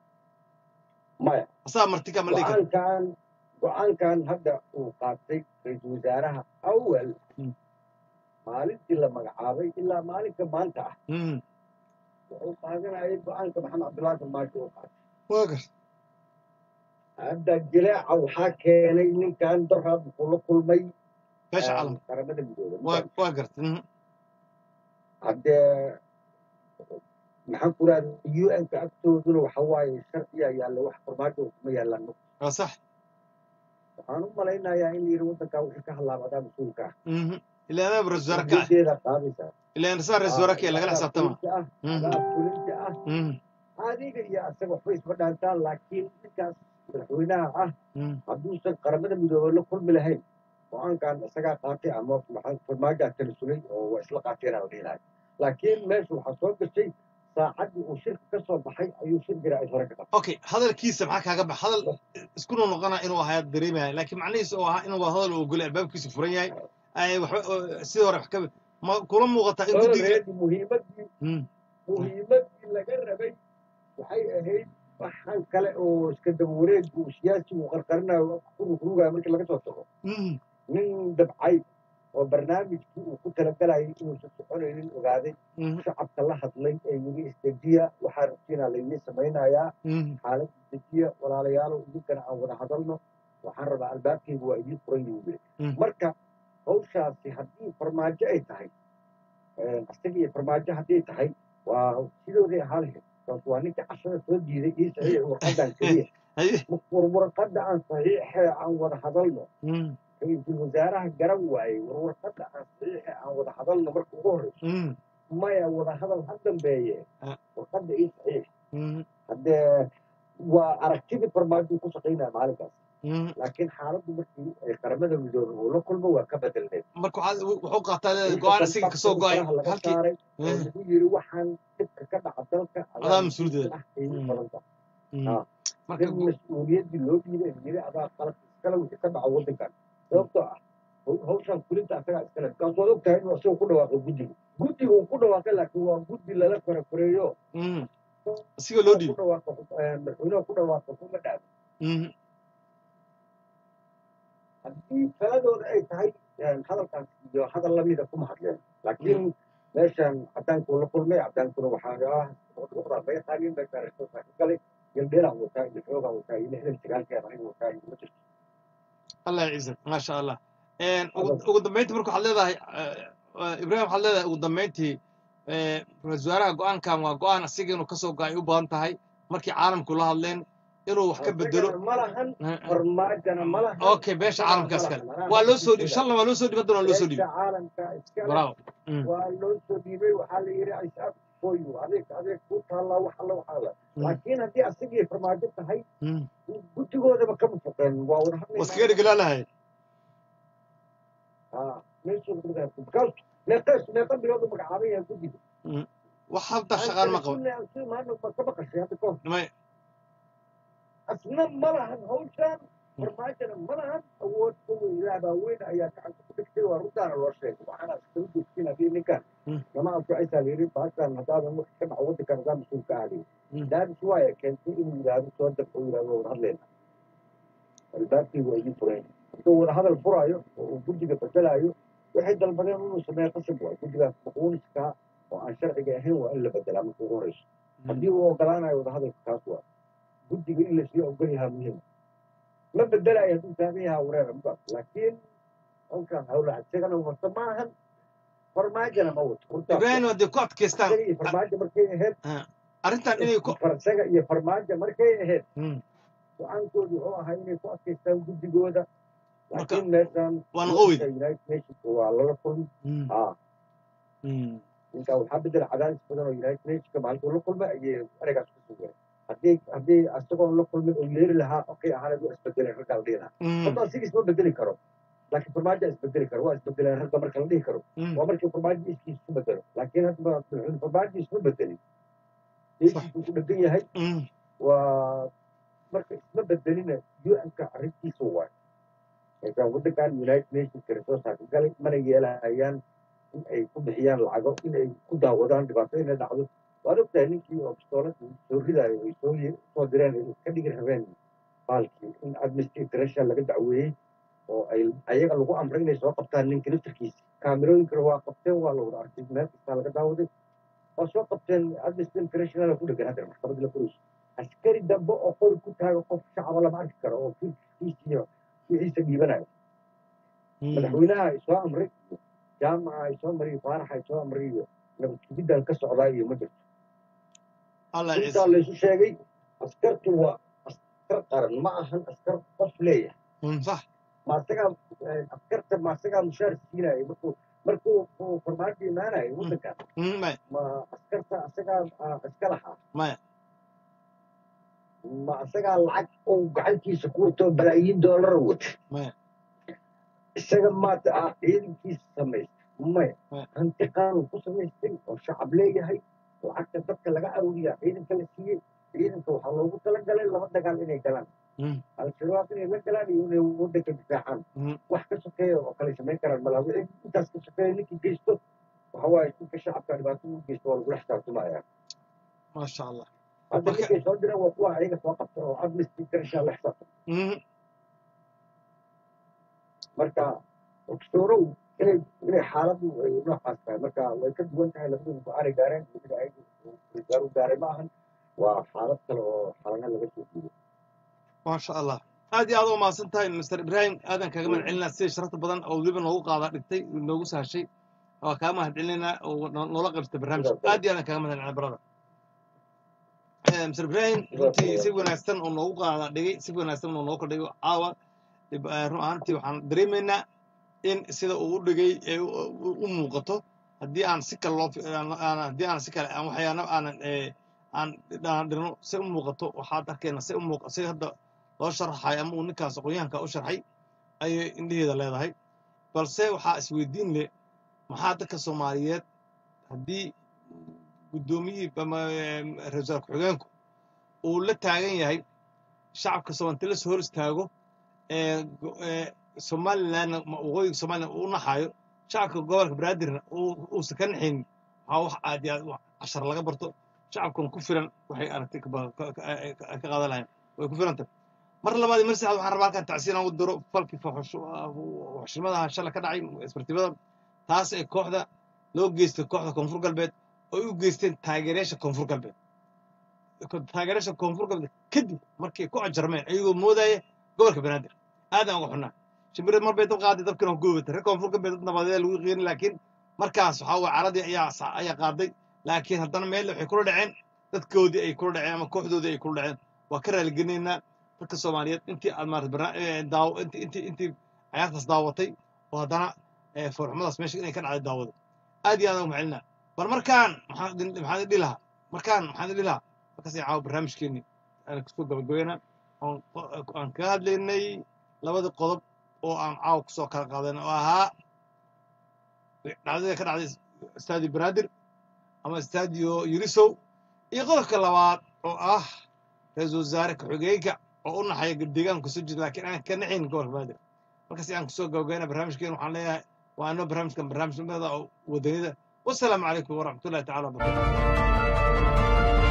Speaker 5: maya
Speaker 1: asagaa martika ma la dhihi karo
Speaker 5: go-aankan go-aankan hadda uu qaatay ra-iisul wasaaraha awal
Speaker 1: Mm.
Speaker 5: maalintii la magacaabay ilaa maalinka maanta ah
Speaker 1: Mhm.
Speaker 5: wuxuu qaadanayay go-aanka maxamed cabdullaahi farmaajo uu qaatay
Speaker 1: waa gar
Speaker 5: hadda jileeca waxaa keenay ninkan daraad wuxuu la kulmay
Speaker 1: meesha
Speaker 5: eh,
Speaker 1: calam
Speaker 5: qaramada midoobay
Speaker 1: waa waa gartay Mhm.
Speaker 5: haddee maxaan ku rahda u n ka agtooduna waxa waaye sharciya yaalla wax farmaajo kuma yaallaan
Speaker 1: waa sax
Speaker 5: waxaan u malaynayaa in yiri waddankaa wixii ka halaabadaa mas-uulka ah
Speaker 1: Mhm. ilaa anaaba ra-iisul wasaare ka ah
Speaker 5: ujeedeeda qaadaysaa
Speaker 1: ilaa saa ra-iisul wasaare ka ah lagala xisaabtama Mhm.
Speaker 5: adaa fulinta ah
Speaker 1: Mhm.
Speaker 5: adiga iyo asaga waxba isma dhaantaan laakiin ninkaas madaxweynaha ah
Speaker 1: Mhm.
Speaker 5: hadduusan qaramada midoobay la kulmi lahayn go-aankan isagaa qaatay ama maxaa farmaajaa talisulay oo waa isla qaateen aan dhihilahay laakiin meesha waxaa soo gashay saacaddii uu shirka ka soo baxay ayuu shir jira ay hore ka qabtay
Speaker 1: okay hadalkiisa maxaa kaaga bax hadal isku noqona inuu ahaa dareemaya laakiin macnihiisa oo ahaa inuu waa hadal uu ogolay albaabkiisa furan yahay ay waxba oo- sidii hore wax ka ma kula muuqataa in guddiga
Speaker 5: Already muhiimaddii
Speaker 1: Mm,
Speaker 5: muhiimaddii laga rabay waxay ahayd waxaan kale oo iska daba wareegu uu siyaasigu qarqarinayo ku rugrugayo markii laga soo tago
Speaker 1: mm,
Speaker 5: nin dabcay oo barnaamijkii uu ku talagalayay inuusan soconaynin ogaaday
Speaker 1: mm,
Speaker 5: shacabka la hadlay ee yidhi isdejiya waxaa rabtiinaa laydin samaynayaa
Speaker 1: mm,
Speaker 5: xaalad isdejiya walaalayaalow idinkana aan wada hadalno waxaan rabaa albaabkayga waa idiin furan yihiin yidhi
Speaker 1: Mm.
Speaker 5: marka hawshaasi haddii farmaajo ay tahay isaga iyo farmaajo hadday tahay waa sidooday ahaa lahayd sababto waa ninka cashada soo diiday ii saxiix warqadan keliya
Speaker 1: haye,
Speaker 5: war warqadda aan saxiixee aan wada hadalno
Speaker 1: mm,
Speaker 5: ra-iisul wasaaraha garan waayey war warqadda aan saxiixe aan wada hadalno marka ugu horreyso
Speaker 1: mm,
Speaker 5: maya wada hadal ha dambeeye
Speaker 1: Ah.
Speaker 5: warqadda ii saxiix
Speaker 1: mm,
Speaker 5: haddee waa aragtidii farmaajo ku shaqaynaya maalinkaas
Speaker 1: mm.
Speaker 5: laakiin xaaladdu markii ay qaramada midoobay uu la kulmo waa ka bedelneed
Speaker 1: marka waxaad- wuxuu qaataa leedahay go-aan isaga kasoo go-ay
Speaker 5: Faraha laga
Speaker 1: halkii
Speaker 5: saaray oo
Speaker 1: Eh,
Speaker 5: lagu yiri waxaan dhibka ka dhaca dalka
Speaker 1: Adaa mas-uuliyadda.
Speaker 5: ah ay u badan tahay
Speaker 1: mm.
Speaker 5: Ah.
Speaker 1: marka
Speaker 5: in mas-uuliyaddii loo dhiibay ay yiri adaa qalad iskale wixii ka dhaca waddankan sababtoo ah haw- hawshan fulinta asagaa iskale markaas waad ogtahay inuu isaga ku dhawaaqo guddiga guddiga uu ku dhawaaqay laakiin waa guddi lala farafareeyo
Speaker 1: mm, isiga loo
Speaker 5: ku
Speaker 1: dhiibay
Speaker 5: dhawaaqo eh, madaxweynaha ku dhawaaqo kuma dhaafo
Speaker 1: Mm,
Speaker 5: haddii taladooda ay tahay eh, hadalkaas iyo hadal lamida kuma hadleen laakiin meeshan cadaankuu la kulmay cadaankuna waxaa ah uqdaa laga qaadin meeshaan resourcea ka galay galdheelaan wataa iyo xoogaa wataa iyo lixdan sagaalkeeda aniga wataa iyo ma jirto
Speaker 1: allah yaciisak maasha allah En, ugu ugu dambeyntii marka waxaad leedahay eh, eh, ibraahim waxaad leedahay ugu dambeyntii eh, ra-iisul wasaaraha go-aankan waa go-aan asiga inuu kasoo go-ay u badan tahay markii caalamku la hadleen inuu wax ka bedelo
Speaker 5: Isagana ma lahan
Speaker 1: Eh, eh.
Speaker 5: farmaajana ma lahan
Speaker 1: okay beesha
Speaker 5: isagana
Speaker 1: caalamka
Speaker 5: ma
Speaker 1: iskale
Speaker 5: lahan.
Speaker 1: waa loo soo dhiibay shalna waa loo soo dhiibay haddana waa loo soo
Speaker 5: beesha
Speaker 1: dhiibay
Speaker 5: caalamka iskale
Speaker 1: bravo Mm,
Speaker 5: waa loo soo dhiibay waxaa la yidhi isaab foyu adeeg adeeg ku taallaa wax alla waxaa la
Speaker 1: Mm.
Speaker 5: laakiin haddii asagii farmaajo tahay
Speaker 1: mm.
Speaker 5: guddigoodaba kama foqeen waa wada hadlaynaa.
Speaker 1: waskaga dhiglaalahay
Speaker 5: Ah, meeshuu ku dhaafay. Because meeqees- meeqa bilood uu magacaaban yahay guddiga.
Speaker 1: wax habta shaqaan ma qaban
Speaker 5: Aan kala sii maano ma ka maqashay hadda ka hor.
Speaker 1: may
Speaker 5: Asna ma lahan hawshan, farmaajona ma lahan, awood kuwa ilaah baa weyn ayaa gacanta ku dhigtay, waa runtaana loo sheegay. Waxaana iskaga joogtiin haddii ninkan
Speaker 1: Mm.
Speaker 5: lama anfacaysaa la yidhi, bahashan haddaadan wax ka dhaco waddankan hadaa mas-uul ka ahayn.
Speaker 1: Mm.
Speaker 5: Daadis waaya keentay inuu yidhaahdo soo dab oo yidhaahdo waa wada hadlayna. Albaabkii waa idin furayn. Hadduu wada hadal furaayo oo uu guddiga bedelaayo waxay dalbadeen inuu sameeyo qasab waay guddigaas maquuniska oo aan sharciga ahayn waa in la bedelaa marka ugu horeyso haddii uu ogolaanayo wadahadalka kaas waa guddiga in lasii ogol yahaa muhiim ma bedelayo hadduu taagan yahaa wareer mbaas laakiin halkan hawla isagana wata maahan farmaajona ma wato runtaas
Speaker 1: ibraahim hadday ku adkaystaan
Speaker 5: isaga iyo farmaajo markay ahayd
Speaker 1: arrintan inay ku
Speaker 5: isaga iyo farmaajo markay ahayd
Speaker 1: Mm.
Speaker 5: go-aankoodu wuxuu ahaa inay ku adkaystaan guddigooda
Speaker 1: Marka,
Speaker 5: laakiin meeshan
Speaker 1: waa noqowid.
Speaker 5: united nationka waa lala kulmi
Speaker 1: Mm.
Speaker 5: ah
Speaker 1: Mm.
Speaker 5: ninkaa waxaa bedela cadaadis badan oo united nationka maalintuu la kulmay ayay ereygaas ku sugeen haddii haddii isagoon la kulmin oo yeeri lahaa okay ahaanad waa isbedeleen raggaa la dhihi lahaa
Speaker 1: Mm.
Speaker 5: hadda asiga isma bedeli karo laakiin farmaajo isbedeli karo waa isbedeleen ragga marka la dhihi karo
Speaker 1: Mm.
Speaker 5: waa markii farmaajo iskiis isku bedelo laakiin hadda madaxweyne farmaajo isma bedelin deeskiisuu ku dhegan yahay
Speaker 1: Mm.
Speaker 5: waa marka isma bedelina un-ka arrintiisa waay marka waddankan united nationska resourceka galay mana yeelahayaan in ay ku bixiyaan lacago in ay ku daawadaan dhibaato inay dhacdo waad ogtahay ninkii oo bistoolada soo ridaayo ay soo ye- soo direen ay ka dhigi rabeen baalkii in amnesty international laga dacweeyey oo ay ayaga lagu amray inay soo qabtaan ninka laftarkiisa kaamirooyinkana waa qabteen waa la wada arkay meel kastaa laga daawaday waa soo qabteen amnesty international ku dhegan hadda maxkamadda la furayso askari dambe oo qori ku taaga qof shacaba lama arki karo oo firkiisa iyo wixiisa dhiibanayo
Speaker 1: Mm.
Speaker 5: madaxweynaha ay soo amray jaamaca ay soo mariyo faaraxa ay soo amray iyo nabadgubiddan ka socdaa iyo ma jirto
Speaker 1: allah
Speaker 5: intaa
Speaker 1: ciise
Speaker 5: laysu sheegay askartu waa askar qaran ma ahan askar qof leeyahay
Speaker 1: Mm, sax
Speaker 5: ma asagaa eh, askarta ma asagaa mushaar siinayo markuu markuu uu farmaajo imaanayo waddankan
Speaker 1: Mm, maya
Speaker 5: ma askarta asagaa ah, iska lahaa
Speaker 1: maya
Speaker 5: ma asagaa lacag uu gacantiisa ku wato balaayiin doolara wata
Speaker 1: maya
Speaker 5: isaga maata ah ciidankiisa samaysta maya
Speaker 1: Maya.
Speaker 5: hanti qaanun ku samaystay oo shacab leeyahay lacagta dadka laga aruuriyaa ciidanka la siiyey ciidanka waxaa loogu talagalay laba dagaal inay galaan
Speaker 1: Mm.
Speaker 5: al-shabaab inay la galaan iyo inay waddanka difaacaan
Speaker 1: Mm.
Speaker 5: wax ka sokeeya oo kale samayn karaan malaa wixii intaas ka sokeeya ninkii geysto waxa waaye ninka shacabka dhibaato u geysto waa lagula xisaabtamaya
Speaker 1: maasha allah
Speaker 5: hadda
Speaker 1: Marka-
Speaker 5: ninkay soo direen waa kuwa ayaga soo qabta oo amnesty international la xisaabtama
Speaker 1: Mm.
Speaker 5: marka ogsoorow inay inay xaaladdu ay noocaas tahay marka way ka duwan tahay labadooda go-aanay gaareen weliba ayagu gaaru gaaray ma ahan waa xaalad kale oo xaaladaha laga soo diiday
Speaker 1: maasha allah aad iyo aad u mahadsan tahay mr ibrahim aadan kaaga mahad celinaa sida sharafta badan oo weliba noogu qaadaa dhigtay noogu sahashay waa kaaga mahad celinaa oo no- noola qaybsatay barnaamijka aad iyo aadan kaaga mahad celinaa brother Eh, mr ibrahim runtii si wanaagsan oo noogu qaadaa dhigay si wanaagsan oo noogu kordhigay caawa dhib- eh, run ahaantii waxaan dareemaynaa in sida uu u dhigay ee u u- u muuqato haddii aan si kale loo fi- aan- aan- haddii aan si kale aan waxyaana aanan eh, aan dhaan dhirno si u muuqato waxaad arkayna si u muuqa si hadda loo sharaxay ama uu ninkaas aqoonyahanka u sharxay ayay indhaheeda leedahay balse waxaa isweydiin leh maxaa dadka soomaaliyeed haddii guddoomiyihii ama em, ra-iisul ku-xigeenku uu la taagan yahay shacabka soomaalida la soo hor istaago ee go- ee somalilandna ma- waqooyiga somaliland uu u naxayo shacabka gobolka banaadirna uu- uusan ka naxaynin waxaa wax aad iyo aad u cashar laga barto shacabkan ku filan waxay aragtay ka ba- ka- ka- ay ka ka qaadan lahayn way ku filantay mar labaad iyo mar saddexaad waxaan rabaa halkan tacsiin aan u diro falkii waxshimadaha shalay ka dhacay isbartibada taas ee kooxda loo geystay kooxda koonfur galbeed oo ay u geysteen taageerayaasha koonfur galbeed ko- taageerayaasha koonfur galbeed kadib markay ku ajarmeen ayagoo moodaya gobolka banaadir aadaan uga xunnaa shimbire mar bay dab qaaday dabkina waa gubatay reer koonfur galbeed dad nabadeed lagu qiirin laakiin markaas waxaa waye caradii ayaa sa- ayaa qaaday laakiin haddana meel waxay kula dhaceen dadkoodii ay kula dhaceen ama kooxdoodii ay kula dhaceen waa ka raaligelinaynaa dadka soomaaliyeed intii aad maarata barna- ee, daaw intii intii intii ciyaartaas daawatay oo haddana ee, foorxumadaas meesha inay ka dhacday daawada aad iyo aad uga macelinaa bal markaan maxaan idin maxaan idin dhihi lahaa markaan maxaan idin dhihi lahaa markaas caawa barnaamijkeenii aan kusoo gabagabeynaa oon aan kaga hadlaynay labadii qodob oo aan caawa kusoo kala qaadan oo ahaa dhacdada ka dhacday stadio banaadir ama stadio yurisow iyo qodobka labaad oo ah ra-iisul wasaare ku-xigeenka oo u naxaya deegaanka soo jeeda laakiin aan ka naxayn gobolka banaadir markaas aan kusoo gabagabeynaa barnaamijkeen waxaan leeyahay waa anoo barnaamijkan barnaamij nimada oo wadanida wasalaamu calaykum waraxmatullahi tacala wabarakatu